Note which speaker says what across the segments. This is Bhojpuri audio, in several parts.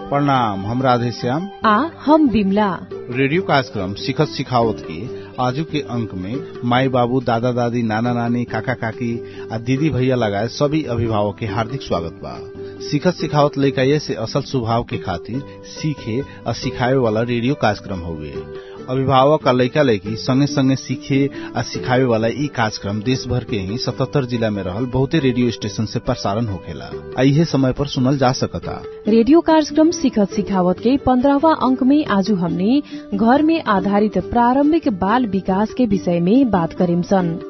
Speaker 1: प्रणाम हम राधेश्याम
Speaker 2: आ हम बिमला
Speaker 1: रेडियो कार्यक्रम सिखत सिखावत के आजू के अंक में माई बाबू दादा दादी नाना नानी काका काकी आ दीदी भैया लगाए सभी अभिभावक के हार्दिक स्वागत बा सिखत सिखावत लइका ये से असल स्वभाव के खातिर सीखे आ सिखावे वाला रेडियो कार्यक्रम हुए अभिभावक आ लइका लइकी संगे संगे सीखे आ सिखावे वाला ई कार्यक्रम देश भर के ही सतहत्तर जिला में रहल बहुते रेडियो स्टेशन से प्रसारण होखेला आ इहे समय पर सुनल जा सकता
Speaker 2: रेडियो कार्यक्रम सिखत सिखावत के पंद्रहवा अंक में आज हमने घर में आधारित प्रारंभिक बाल विकास के विषय में बात करेम सन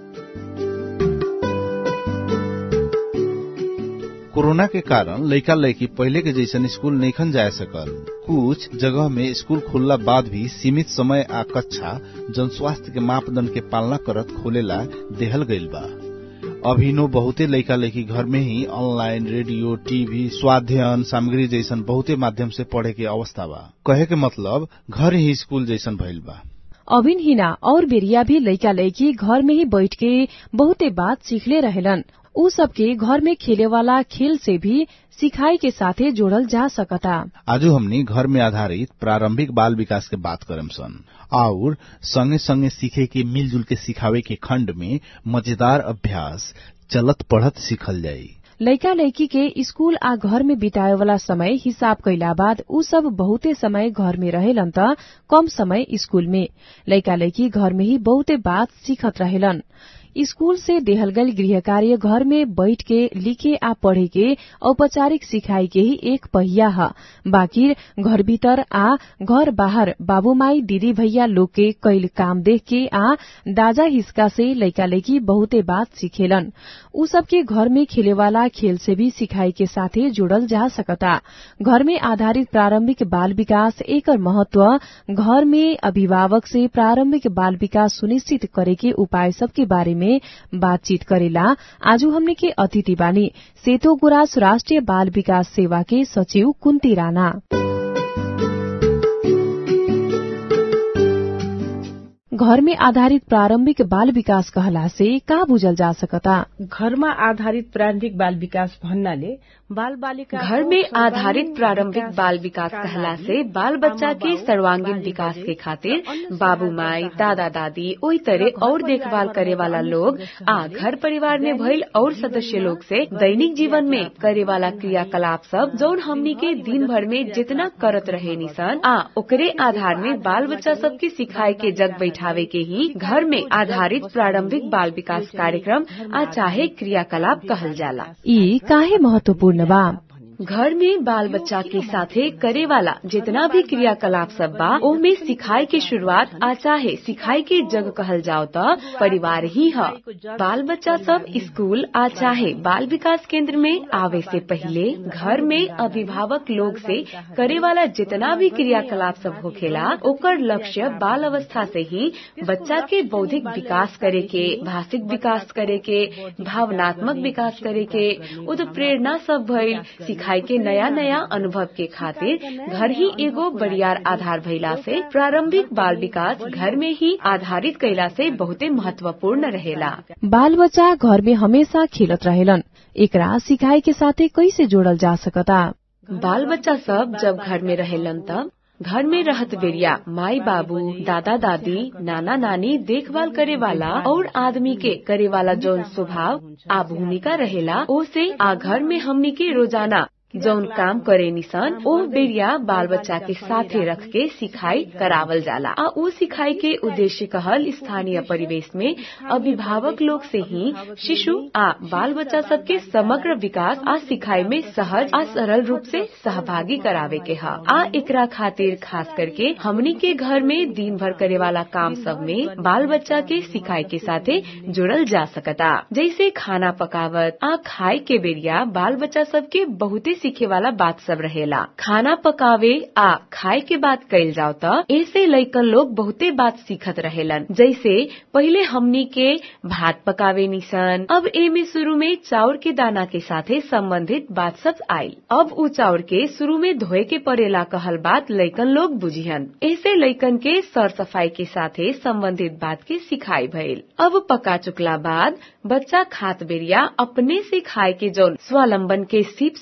Speaker 1: कोरोना के कारण लइका लइकी पहले के जैसन स्कूल नैखन जा सकल कुछ जगह में स्कूल खुलला बाद भी सीमित समय आ कक्षा जन स्वास्थ्य के मापदंड के पालना करत खोलेला देहल गईल बा अभिनो बहुते लइका लइकी घर में ही ऑनलाइन रेडियो टीवी स्वाध्ययन सामग्री जैसन बहुते माध्यम से पढ़े के अवस्था बा कहे के मतलब घर ही स्कूल जैसन भइल बा
Speaker 2: अभिन हिना और बेरिया भी लइका लइकी घर में ही बैठ के बहुते बात सीखले रहेलन उ सबके घर में खेले वाला खेल से भी सिखाई के साथे जोड़ल जा सकता
Speaker 1: आजू हमनी घर में आधारित प्रारंभिक बाल विकास के बात करम सन और संगे संगे सीखे के मिलजुल के सिखावे के खंड में मजेदार अभ्यास चलत पढ़त सीखल जाई
Speaker 2: लइका लइकी के स्कूल आ घर में बिताए वाला समय हिसाब कैला बाद उ सब बहुते समय घर में रहेलन त कम समय स्कूल में लइका लइकी घर में ही बहुते बात सीखत रहेलन स्कूल से देहल गई गृह कार्य घर में बैठ के लिखे आ पढ़े के औपचारिक सिखाई के ही एक पहिया ह बाकी घर भीतर आ घर बाहर बाबूमाई दीदी भैया लोग के कैल काम देख के आ दाजा हिस्का से लइका लइकी बहुते बात सीखेलन उ सबके घर में खेले वाला खेल से भी सिखाई के साथे जोड़ल जा सकता घर में आधारित प्रारंभिक बाल विकास एकर महत्व घर में अभिभावक से प्रारंभिक बाल विकास सुनिश्चित करे के उपाय सबके बारे में बातचीत करेला आजू हमने के अतिथि बानी सेतो गुरास राष्ट्रिय बाल विकास सेवा के सचिव कुन्ती राणा घर में आधारित प्रारंभिक बाल विकास कहला से का बुझल जा सकता
Speaker 3: घरमा आधारित प्रारम्भिक बाल विकास भन्नाले बाल बालिका
Speaker 4: घर में आधारित प्रारंभिक बाल विकास कहला से बाल बच्चा के सर्वांगीण विकास के खातिर बाबू माई दादा दादी ओई तरह और देखभाल करे वाला लोग आ घर परिवार में भइल और सदस्य लोग से दैनिक जीवन में करे वाला क्रियाकलाप सब जौन हमनी के दिन भर में जितना करत रहे निसन आ ओकरे आधार में बाल बच्चा सब के सिखाए के जग बैठावे के ही घर में आधारित प्रारंभिक बाल विकास कार्यक्रम आ चाहे क्रियाकलाप कहल जाला
Speaker 2: ई काहे महत्वपूर्ण बा
Speaker 4: घर में बाल बच्चा के साथे करे वाला जितना भी क्रियाकलाप सब बा ओमे सिखाई के शुरुआत आ चाहे सिखाई के जग कहल जाओ त परिवार ही है बाल बच्चा सब स्कूल आ चाहे बाल विकास केंद्र में आवे से पहले घर में अभिभावक लोग से करे वाला जितना भी क्रियाकलाप सब होखेला ओकर लक्ष्य बाल अवस्था से ही बच्चा के बौद्धिक विकास करे के भाषिक विकास करे के भावनात्मक विकास करे के उत्प्रेरणा सब भइल सिखाई के नया नया अनुभव के खातिर घर ही एगो बड़ियार आधार भइला से प्रारंभिक बाल विकास घर में ही आधारित कैला से बहुते महत्वपूर्ण रहेला
Speaker 2: बाल बच्चा घर में हमेशा खेलत रहेलन एकरा सिखाई के साथे कैसे जोड़ल जा सकता
Speaker 4: बाल बच्चा सब जब घर में रहेलन तब घर में रहत बेरिया माई बाबू दादा दादी नाना नानी देखभाल करे वाला और आदमी के करे वाला जौन स्वभाव आ भूमिका रहेला ओ से आ घर में हमनी के रोजाना जौन काम करे निसन ओ बेरिया बाल बच्चा के साथे रख के सिखाई करावल जाला आ उ सिखाई के उद्देश्य कहल स्थानीय परिवेश में अभिभावक लोग से ही शिशु आ बाल बच्चा सब के समग्र विकास आ सिखाई में सहज आ सरल रूप से सहभागी करावे के हा आ एकरा खातिर खास करके हमनी के घर में दिन भर करे वाला काम सब में बाल बच्चा के सिखाई के साथे जुड़ल जा सकता जैसे खाना पकावत आ खाए के बेरिया बाल बच्चा सब के बहुते सीखे वाला बात सब रहेला खाना पकावे आ खाए के बात कइल जाओ त ऐसे लइकन लोग बहुते बात सीखत रहेलन जैसे पहिले हमनी के भात पकावे निसन अब एमे शुरू में चाउर के दाना के साथे संबंधित बात सब आई अब उ चाउर के शुरू में धोए के पड़ेला कहल बात लइकन लोग बुझिहन ऐसे लइकन के सर सफाई के साथे संबंधित बात के सिखाई भइल अब पका चुकला बाद बच्चा खात बेरिया अपने से खाए के जौन स्वावलंबन के सीप सब भइल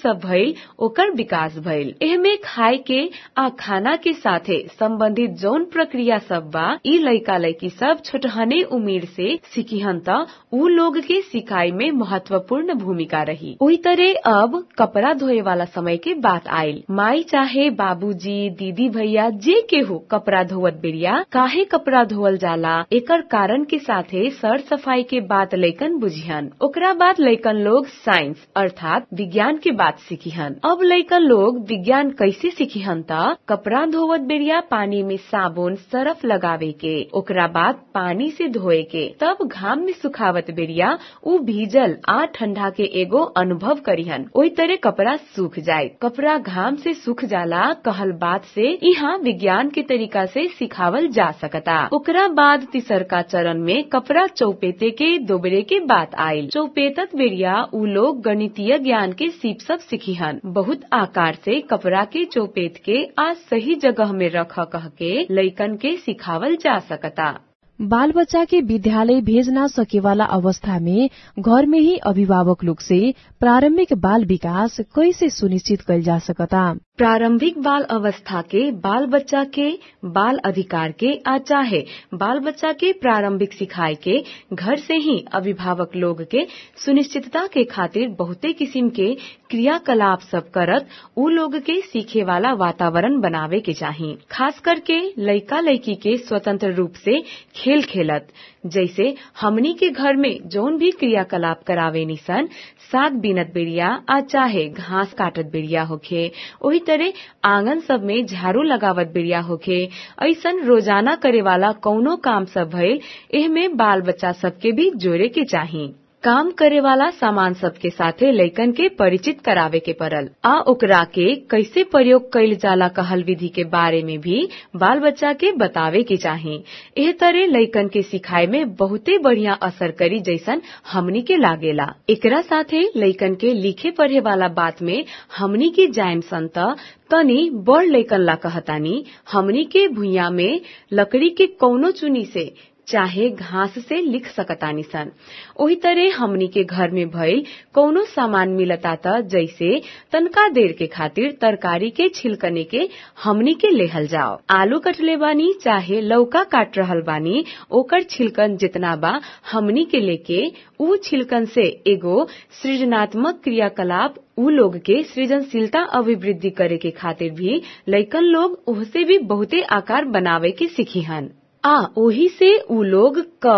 Speaker 4: गईल ओकर विकास भइल एहमे खाए के आ खाना के साथे सम्बन्धित जौन प्रक्रिया सब बा ई लैका लैकी सब छोटहने उमेर से सिकिहन त ऊ लोग के सिकाई में महत्वपूर्ण भूमिका रही ओही तरह अब कपड़ा धोए वाला समय के बात आयल माई चाहे बाबूजी दीदी भैया जे केहू कपड़ा धोवत बेरिया काहे कपड़ा धोवल जाला एकर कारण के साथे सर सफाई के बात लैकन बुझिहन ओकरा बाद लैकन लोग साइंस अर्थात विज्ञान के बात सीखिहन अब लैकन लोग विज्ञान कैसे सीखिहन त कपड़ा धोवत बेरिया पानी में साबुन सरफ लगावे के ओकरा बाद पानी से धोए के तब घाम में सुखावत बेरिया ऊ भीजल आ ठंडा के एगो अनुभव करिहन ओही तरह कपड़ा सूख जाए कपड़ा घाम से सूख जाला कहल बात से यहाँ विज्ञान के तरीका से सिखावल जा सकता ओकरा बाद तीसरका चरण में कपड़ा चौपेते के दोबरे के बात आयल चौपेतत बेरिया ऊ लोग गणितीय ज्ञान के सीप सब सीखिहन बहुत आकार से कपड़ा के चौपेत के आज सही जगह में रख कह के लैकन के सिखावल जा सकता
Speaker 2: बाल बच्चा के विद्यालय भेज न सकेवाला अवस्था में घर में ही अभिभावक लोग से प्रारंभिक बाल विकास कैसे सुनिश्चित कैल जा सकता
Speaker 4: प्रारंभिक बाल अवस्था के बाल बच्चा के बाल अधिकार के आ चाहे बाल बच्चा के प्रारंभिक सिखाई के घर से ही अभिभावक लोग के सुनिश्चितता के खातिर बहुते किसिम के क्रियाकलाप सब करत उ लोग के सीखे वाला वातावरण बनावे के चाही खास करके लइका लइकी के स्वतंत्र रूप से खेल खेलत जैसे हमनी के घर में जौन भी क्रियाकलाप करावे निसन साग बीनत बेरिया आ चाहे घास काटत बेरिया होखे ओही तरह आंगन सब में झाड़ू लगावत बेरिया होखे ऐसन रोजाना करे वाला कौनो काम सब भइल एहमे बाल बच्चा सबके भी जोड़े के चाही काम करे वाला सामान सबके साथे लैकन के परिचित करावे के पड़ल आ ओकरा के कैसे प्रयोग कैल जाला कहल विधि के बारे में भी बाल बच्चा के बतावे के चाही एह तरह लैकन के सिखाए में बहुते बढ़िया असर करी जैसन हमनी के लागेला एकरा साथे लैकन के लिखे पढ़े वाला बात में हमनी के जायम संत तनी बड़ लैकन ला कहतानी हमनी के भुइया में लकड़ी के कौनो चुनी से चाहे घास से लिख सकतानी सन ओही तरह हमनी के घर में भइल कौनो सामान मिलता त जैसे तनका देर के खातिर तरकारी के छिलकने के हमनी के लेहल जाओ आलू कटले बानी चाहे लौका काट रहल बानी ओकर छिलकन जितना बा हमनी के लेके ऊ छिलकन से एगो सृजनात्मक क्रियाकलाप ऊ लोग के सृजनशीलता अभिवृद्धि करे के खातिर भी लैकन लोग ओहसे भी बहुते आकार बनावे के सीखीहन आ ओही से ऊ लोग क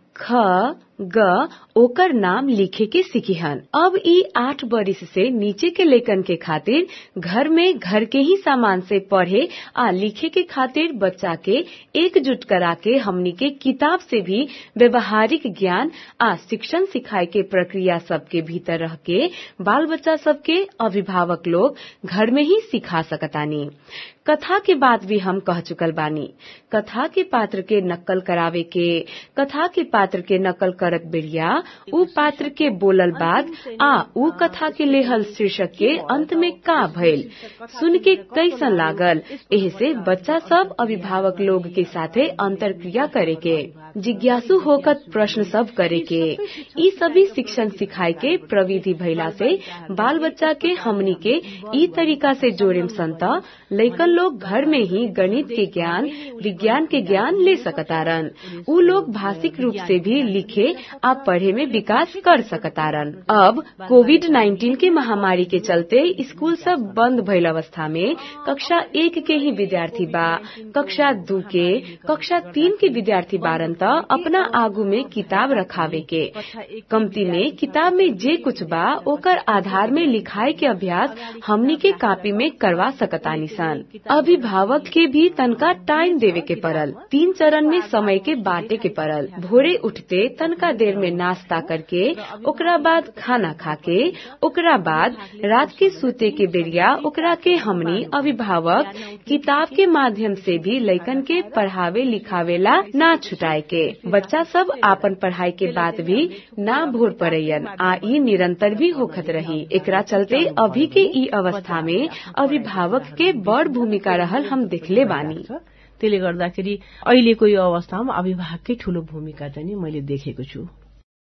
Speaker 4: ख ग ओकर नाम लिखे के सीखिहन अब ई आठ बरिस से नीचे के लेखन के खातिर घर में घर के ही सामान से पढ़े आ लिखे के खातिर बच्चा के एकजुट करा के हमनी के किताब से भी व्यवहारिक ज्ञान आ शिक्षण सिखाए के प्रक्रिया सबके भीतर रह के बाल बच्चा सबके अभिभावक लोग घर में ही सिखा सकतानी कथा के बात भी हम कह चुकल बानी कथा के पात्र के नकल करावे के कथा के पात्र के नकल करत बेरिया ऊ पात्र के बोलल बात आ ऊ कथा के लेहल शीर्षक के अंत में का भइल सुन के कैसन लागल एह से बच्चा सब अभिभावक लोग के साथे अंतर क्रिया करे के जिज्ञासु होकर प्रश्न सब करे के ई सभी शिक्षण सिखाए के प्रविधि भइला से बाल बच्चा के हमनी के ई तरीका से जोड़ेम संत लैकन लोग घर में ही गणित के ज्ञान विज्ञान के ज्ञान ले सकतारन ऊ लोग भाषिक रूप से भी लिखे आ पढ़े में विकास कर सकतारन अब कोविड 19 के महामारी के चलते स्कूल सब बंद भइल अवस्था में कक्षा एक के ही विद्यार्थी बा कक्षा दू के कक्षा तीन के विद्यार्थी बारन त अपना आगू में किताब रखावे के कमती में किताब में जे कुछ बा ओकर आधार में लिखाए के अभ्यास हमनी के कापी में करवा सकतानी सन अभिभावक के भी तनका टाइम देवे के पड़ल तीन चरण में समय के बांटे के पड़ल भोरे उठते तनका देर में नाश्ता करके ओकरा बाद खाना खाके ओकरा बाद रात के सूते के बेरिया ओकरा के हमनी अभिभावक किताब के माध्यम से भी लैकन के पढ़ावे लिखावेला ना छुटाए के बच्चा सब आपन पढ़ाई के बाद भी ना भोर पड़ैयन आ ई निरंतर भी होखत रही एकरा चलते अभी के ई अवस्था में अभिभावक के बड़ भूमिका रहल हम देखले बानी
Speaker 3: त्यसले गर्दाखेरि अहिलेको यो अवस्थामा अभिभावककै ठूलो भूमिका चाहिँ नि मैले देखेको छु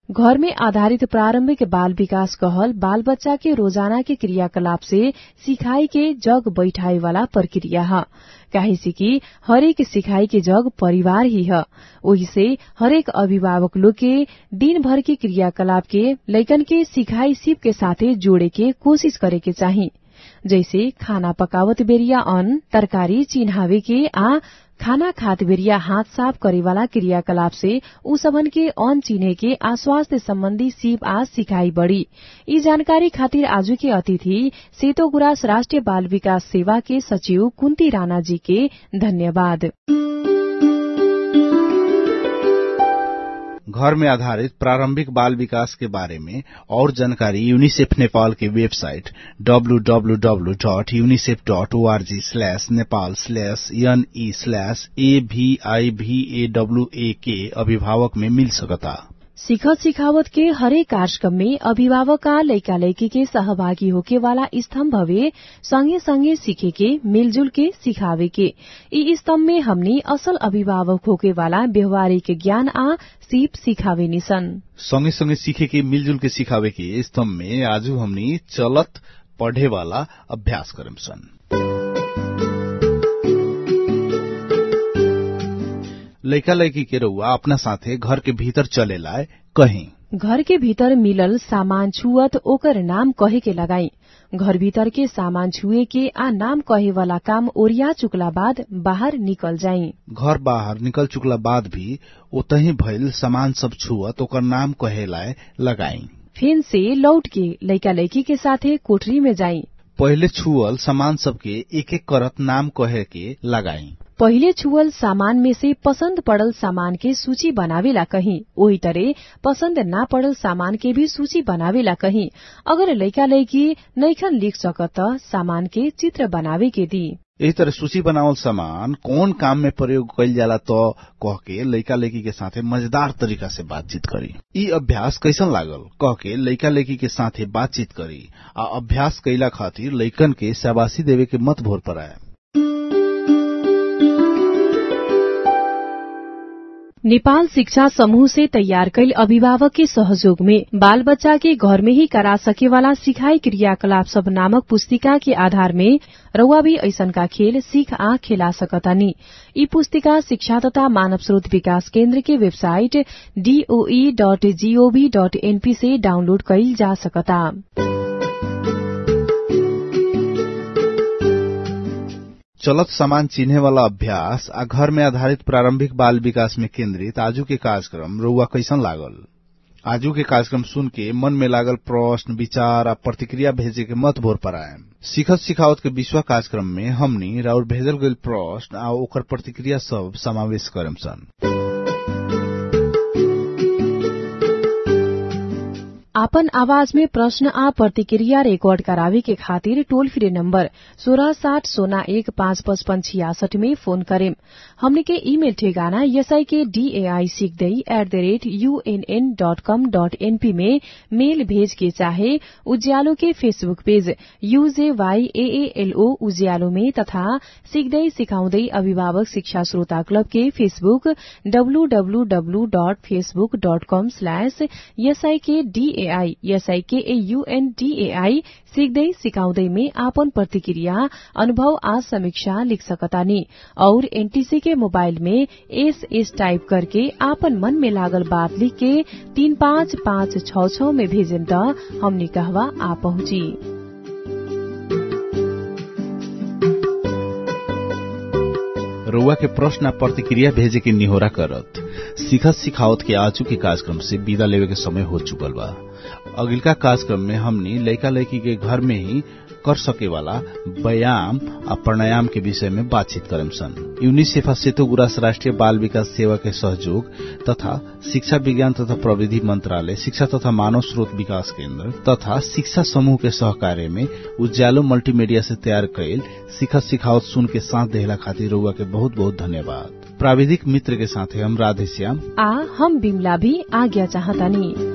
Speaker 2: घर में आधारित प्रारंभिक बाल विकास कहल बाल बच्चा के रोजाना के क्रियाकलाप से सिखाई के जग बैठाए वाला प्रक्रिया है काहे कि हरेक सिखाई के जग परिवार ही है ओही से हरेक अभिभावक लोग के दिन भर के क्रियाकलाप के लैकन के सिखाई सिप के साथे जोड़े के कोशिश करे के चाही जैसे खाना पकावत बेरिया अन्न तरकारी चिन्हावे के आ खाना खात बेरिया हाथ साफ करेवाला क्रियाकलाप से उ सबन के अन चिन्हे के आ स्वास्थ्य सम्बन्धी सिप आ सिखाई बढ़ी यी जानकारी खातिर आजु के अतिथि सेतो गुराँस राष्ट्रिय बाल विकास सेवा के सचिव कुन्ती राणा जी के धन्यवाद
Speaker 1: घर में आधारित प्रारंभिक बाल विकास के बारे में और जानकारी यूनिसेफ नेपाल के website www.unicef.org slash Nepal slash NE slash एभीआईभीएडब्ल्यूए के अभिभावक में मिल सकता
Speaker 2: सिखत सिखावत के हरेक कार्यक्रम में अभिभावक आ लैका लैकी के सहभागी होके वाला स्तम्भ हवे संगे संगे सीखे के मिलजुल के सिखावे के ई स्तम्भ में हमनी असल अभिभावक होके वाला व्यवहारिक ज्ञान आ सीप सिखावे निसन
Speaker 1: संगे संगे सीखे के मिलजुल के सिखावे के स्तम्भ में आजू हमनी चलत पढ़े वाला अभ्यास करम सन लैका लैकी के रउआ अपना साथे घर के भीतर चले लाए कहीं
Speaker 2: घर के भीतर मिलल सामान छुअत ओकर नाम कहे के लगाई घर भीतर के सामान छुए के आ नाम कहे वाला काम ओरिया चुकला बाद बाहर निकल जाई
Speaker 1: घर बाहर निकल चुकला बाद भी ओतही भइल सामान सब छुअत ओकर नाम कहे लाए लगाई
Speaker 2: फेन से लौट के लैका लैकी के साथे कोठरी में जाई
Speaker 1: पहिले छुअल सामान सबके एक एक करत नाम कहे के लगाई
Speaker 2: पहिले छुअल सामान में से पसंद पड़ल सामान के सूची बनावेला कहीं वही तरह पसंद ना पड़ल सामान के भी सूची बनावेला कहीं अगर लैका लैकी नैखन लिख सकत त सामान के चित्र बनावे के दी
Speaker 1: यही तरह सूची बनावल सामान कौन काम में प्रयोग कैल जाला तो कह के लैका लैकी के साथे मजेदार तरीका से बातचीत करी ई अभ्यास कैसन लागल कह के लैका लैकी के साथे बातचीत करी आ अभ्यास कैला खातिर लैकन के शाबाशी देवे के मत भोर पराए
Speaker 2: नेपाल शिक्षा समूह से तैयार कैल अभिभावक के सहयोग में बाल बच्चा के घर में ही करा सके वाला सिखाई क्रियाकलाप सब नामक पुस्तिका के आधार में रउआ भी ऐसन का खेल सीख आ खेला सकतानी यी पुस्तिका शिक्षा तथा मानव स्रोत विकास केन्द्र के website DOE dot GOV dot NP से डाउनलोड कैल जा सकता
Speaker 1: चलत सामान चिन्हे वाला अभ्यास आ घर में आधारित प्रारंभिक बाल विकास में केन्द्रित आजू के कार्यक्रम रउआ कैसन लागल आजू के कार्यक्रम सुन के मन में लागल प्रश्न विचार आ प्रतिक्रिया भेजे के मत भोर पराए सिखत सिखावत के विश्व कार्यक्रम में हमनी राउर भेजल गईल प्रश्न आ ओकर प्रतिक्रिया सब समावेश करम सन
Speaker 2: आपन आवाज में प्रश्न आ प्रतिक्रिया रिकॉर्ड करावे के खातिर टोल फ्री नंबर सोलह साठ सोना एक पाँच पचपन छियासठ में फोन करेम हमने के ईमेल ठेगाना एसआई के डीएआई सिक्दै at the rate UNN dot com dot NP में मेल भेज के चाहे उज्यालो के फेसबुक पेज यूजेवाईएएलओ उज्यालो में तथा सिक्दै सिकाउँदै अभिभावक शिक्षा श्रोता क्लब के Facebook WWW dot Facebook dot com slash एसआई के डीए एआई एसआईकेएयूएनडीएआई सिक्दै सिकाउँदै में आपन प्रतिक्रिया अनुभव आ समीक्षा लिख सकतानी और एनटीसी के मोबाइल में एस एस टाइप करके आपन मन में लागल बात लिख के तीन पाँच पाँच छ छ में भेजेम त हमनी कहवा आ पहुंची
Speaker 1: रउआ के प्रश्न प्रतिक्रिया भेजे के निहोरा करत सिखत सिखावत के आजू के कार्यक्रम से विदा लेवे के समय हो चुकल बा अगिलका कार्यक्रम में हमनी लैका लैकी के घर में ही कर सके वाला व्यायाम आ प्राणायाम के विषय में बातचीत करम सन यूनिसेफा सेतु गुरास राष्ट्रीय बाल विकास सेवा के सहयोग तथा शिक्षा विज्ञान तथा प्रविधि मंत्रालय शिक्षा तथा मानव स्रोत विकास केन्द्र तथा शिक्षा समूह के सहकार्य में उज्यालो मल्टीमीडिया से तैयार कैल सिखत सिखावत सुन के साथ देहला खातिर रउआ के बहुत बहुत धन्यवाद प्राविधिक मित्र के साथ हम राधेश्याम
Speaker 2: आ हम बिमला भी आज्ञा चाहतानी